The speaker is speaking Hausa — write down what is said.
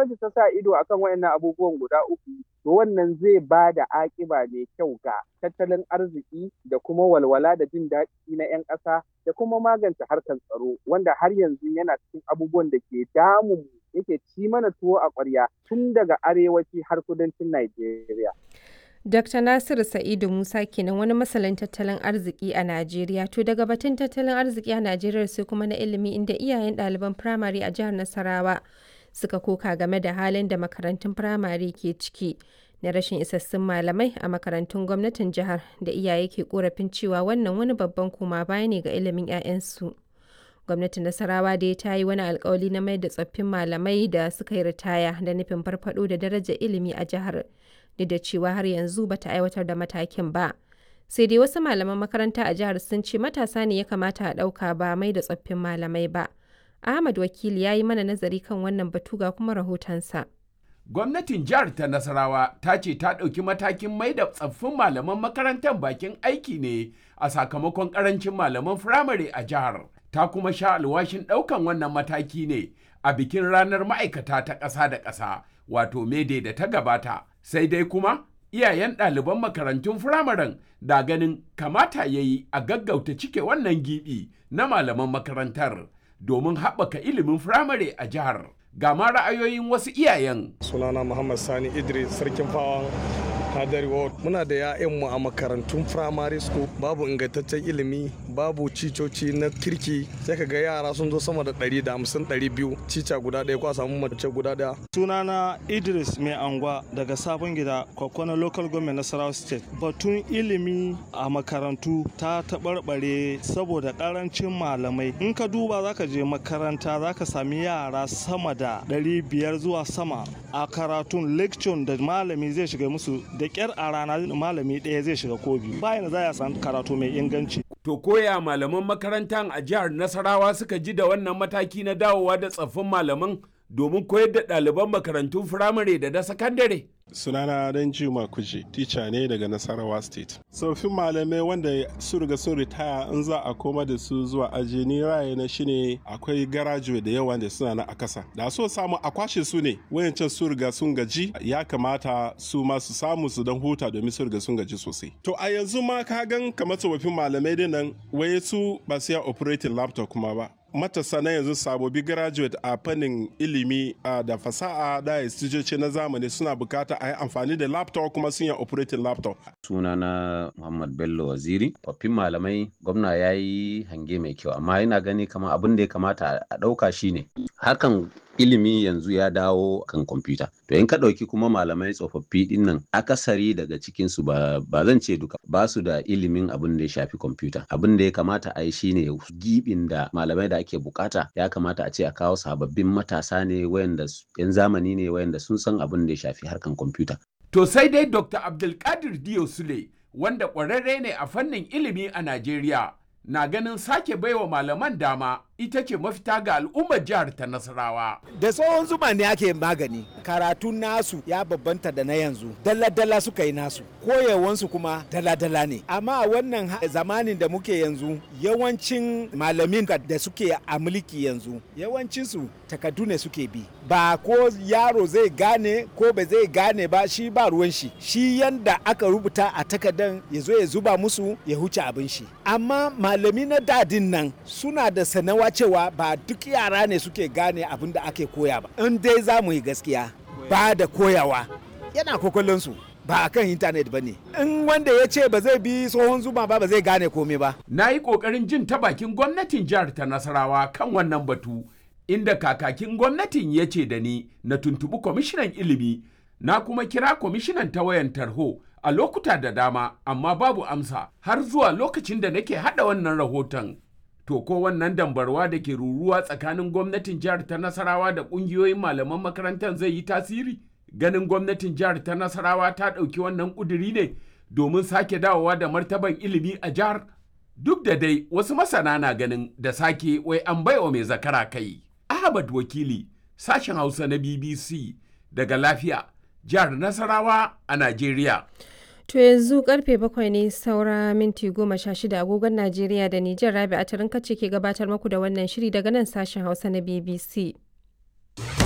gwamnati ta sa ido akan wayannan abubuwan guda uku to wannan zai ba da akiba mai kyau ga tattalin arziki da kuma walwala da jin daɗi na 'yan ƙasa da kuma magance harkar tsaro wanda har yanzu yana cikin abubuwan da ke damun yake ci mana tuwo a ƙwarya tun daga arewaci har kudancin Najeriya. Dr. Nasiru Sa'idu Musa kenan wani masanin tattalin arziki a Najeriya. To daga batun tattalin arziki a Najeriya sai kuma na ilimi inda iyayen ɗaliban firamare a jihar Nasarawa suka koka game da halin da makarantun firamare ke ciki na rashin isassun malamai a makarantun gwamnatin jihar da iyaye ke korafin cewa wannan wani babban koma baya ne ga ilimin 'ya'yansu. Gwamnatin Nasarawa dai ta yi wani alkawali na mai da tsoffin malamai da suka yi ritaya da nufin farfado da darajar ilimi a jihar. duk da cewa har yanzu bata aiwatar da matakin ba. Sai dai wasu malaman makaranta a jihar sun ce matasa ne ya kamata a ɗauka ba mai da tsoffin malamai ba. Ahmad Wakili ya yi mana nazari kan wannan batu ga kuma rahotonsa. Gwamnatin jihar ta Nasarawa ta ce ta ɗauki matakin mai da tsaffin malaman makarantar bakin aiki ne a sakamakon ƙarancin malaman firamare a jihar. Ta kuma sha alwashin ɗaukan wannan mataki ne a bikin ranar ma'aikata ta ƙasa da ƙasa wato mede da ta gabata. sai dai kuma iyayen ɗaliban makarantun firamaren da ganin kamata ya yi a gaggauta cike wannan gibi na malaman makarantar domin haɓaka ilimin firamare a jihar ga ma ra'ayoyin wasu iyayen sunana muhammad sani idris sarkin fawan hadari ward muna da 'ya'yanmu a makarantun primary school babu ingantaccen ilimi babu cicoci na kirki sai ka ga yara sun zo sama da 150 200 cica guda ɗaya ko a samu mace guda ɗaya sunana idris mai angwa daga sabon gida kwakwana local government nasarawa state batun ilimi a makarantu ta taɓarɓare saboda ƙarancin malamai in ka duba zaka je makaranta zaka sami yara sama da 500 zuwa sama a karatun lecture da malami zai shiga musu da kyar a rana malami ɗaya zai shiga ko biyu bayan za ya san karatu mai inganci. To koya malaman makarantar a jihar Nasarawa suka ji da wannan mataki na dawowa da tsaffin malaman domin koyar da ɗaliban makarantun firamare da na sakandare. sunana dan juma kuje tica ne daga nasarawa state tsoffin malamai wanda su riga sun ritaya in za a koma da su zuwa aji ni raye na shine akwai garajuwe da yawa da suna na a kasa da so samu a kwashe su ne wayancan su riga sun gaji ya kamata su ma su samu su dan huta domin su riga sun gaji sosai to a yanzu ma ka gan kamar tsofaffin malamai dinnan waye su ba su ya operating laptop kuma ba matasa na yanzu sabobi graduate a fannin ilimi da fasaha da instituce na zamani suna bukata a yi amfani da laptop kuma sun yi operating laptop. sunana muhammad bello waziri tsoffin malamai gwamna ya yi hange mai kyau amma yana gani kamar abin da ya kamata a ɗauka shine hakan ilimi yanzu ya dawo kan kwamfuta to in ka ɗauki kuma malamai tsofaffi ɗin nan akasari daga cikinsu ba, ba zan ce duka ba su da ilimin abin da ya shafi kwamfuta abin da ya kamata a yi shine gibin da malamai da ake bukata ya kamata a ce a kawo sababbin matasa ne wayanda yan zamani ne wayanda sun san abin da ya shafi harkan kwamfuta to sai dai dr abdulkadir diyo sule wanda ƙwararre ne a fannin ilimi a najeriya na ganin sake baiwa malaman dama ita ce mafita ga al'ummar jihar ta Nasarawa. Da tsohon zuma ne ake magani, karatun nasu ya babbanta da na yanzu, dala-dala suka yi nasu, koyawansu kuma dala-dala ne. Amma wannan zamanin da muke yanzu, yawancin malamin da suke a mulki yanzu, yawancinsu takardu ne suke bi. Ba ko yaro zai gane ko ba zai gane ba shi ba ruwan shi. Shi yanda aka rubuta a takardan ya zo ya zuba musu ya huce abin shi. Amma malami na dadin nan suna da sanawa cewa ba duk yara ne suke gane abin da ake koya ba in dai za mu yi gaskiya ba da koyawa yana kokolonsu ba a kan intanet ba ne in wanda ya ce ba zai bi tsohon zuma ba ba zai gane komai ba na yi ƙoƙarin jin ta bakin gwamnatin jihar ta nasarawa kan wannan batu inda kakakin gwamnatin ya ce da ni na tuntuɓi kwamishinan ilimi na kuma kira kwamishinan ta wayan tarho a lokuta da dama amma babu amsa har zuwa lokacin da nake haɗa wannan rahoton To ko wannan dambarwa da ke ruruwa tsakanin gwamnatin jihar ta Nasarawa da ƙungiyoyin malaman makarantar zai yi tasiri? Ganin gwamnatin jihar ta Nasarawa ta ɗauki wannan ƙuduri ne domin sake dawowa da martaban ilimi a jihar? Duk da dai wasu masana na ganin da sake wai an baiwa mai zakara kai. Ahmad Wakili, sashen Hausa na BBC daga lafiya, jihar Nasarawa a Najeriya. To yanzu karfe bakwai ne saura minti goma sha shida agogon Najeriya da Nijar Rabi a tarin kace ke gabatar muku da wannan shiri daga nan sashen Hausa na BBC.